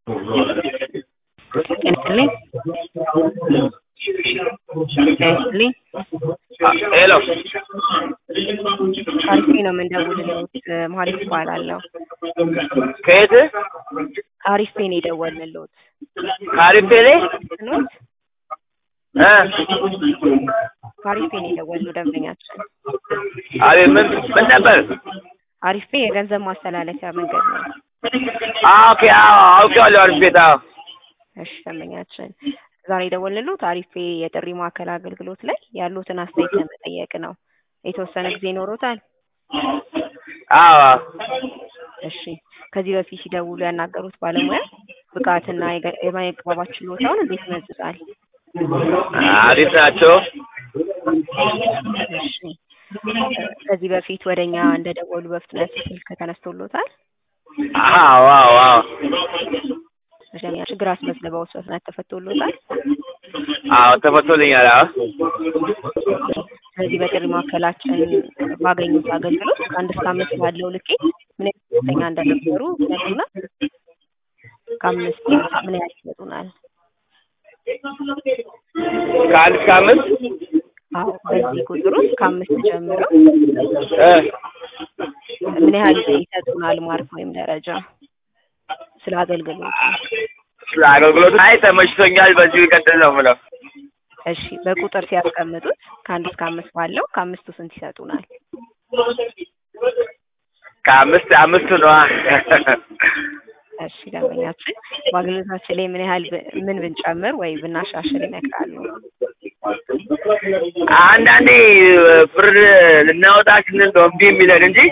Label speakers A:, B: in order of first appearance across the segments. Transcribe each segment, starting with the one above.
A: ጤናስጥልኝ ጤናስጥልኝ
B: ሄሎ
A: አሪፌ ነው የምንደውልልዎት መሀሌት እባላለሁ
B: ከየት
A: ከአሪፌ ነው የደወልንልዎት
B: ከአሪፌ ላይ
A: ኖት
B: እ
A: ከአሪፌ ነው የደወልነው ደንበኛችን
B: አቤት ምን ምን ነበር?
A: አሪፌ የገንዘብ ማስተላለፊያ መንገድ ነው
B: አዎ ኦኬ አዎ አውቄዋለሁ አሪፍ ቤት አዎ
A: እሺ ደንበኛችን ዛሬ የደወልንልዎት አሪፌ የጥሪ ማዕከል አገልግሎት ላይ ያሉትን አስተያየት ለመጠየቅ ነው የተወሰነ ጊዜ ይኖሮታል
B: አዎ
A: እሺ ከዚህ በፊት ሲደውሉ ያናገሩት ባለሙያ ብቃትና የገ- የመግባባት ችሎታውን እንዴት ይመዝጣል?
B: አሪፍ ናቸው።
A: እሺ ከዚህ በፊት ወደኛ እንደደወሉ በፍጥነት ስልክ ተነስቶሎታል?
B: አዎ አዎ አዎ
A: እሺ ችግር አስመዝግበውስ በፍጥነት ተፈቶሎታል?
B: አዎ ተፈቶልኛል። አዎ
A: ስለዚህ በጥሪ ማዕከላችን ባገኙት አገልግሎት ከአንድ እስከ አምስት ባለው ልኬት ምን ያህል ደስተኛ እንደነበሩ ይነግሩናል? ከአምስት ምን ያህል ይሰጡናል?
B: ከአንድ እስከ አምስት
A: አዎ በዚህ ቁጥር ውስጥ ከአምስት ጀምሮ
B: እ
A: ምን ያህል ይሰጡናል ማርክ ወይም ደረጃ ስለ አገልግሎቱ?
B: ስለ አገልግሎቱ አይ ተመችቶኛል፣ በዚሁ ይቀጥል ነው የምለው።
A: እሺ በቁጥር ሲያስቀምጡት ከአንድ እስከ አምስት ባለው ከአምስቱ ስንት ይሰጡናል?
B: ከአምስት አምስቱ ነዋ።
A: እሺ ደንበኛችን በአገልግሎታችን ላይ ምን ያህል ብ- ምን ብንጨምር ወይ ብናሻሽል ይመክራሉ?
B: አንዳንዴ ብር ልናወጣ ስንል ነው እምቢ የሚለን እንጂ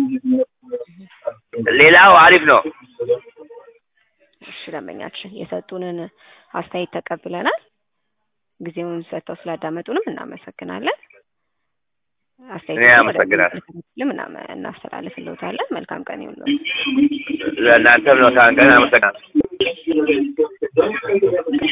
B: ሌላው አሪፍ ነው።
A: እሺ ደንበኛችን የሰጡንን አስተያየት ተቀብለናል። ጊዜውን ሰጥተው ስላዳመጡንም እናመሰግናለን።
B: እኔ
A: አስተያየት
B: አመሰግናለሁ።
A: ምናምን እናስተላልፍልዎታለን። መልካም ቀን ይሁንልዎት።
B: ለእናንተም ነው ታንቀን አመሰግናለሁ።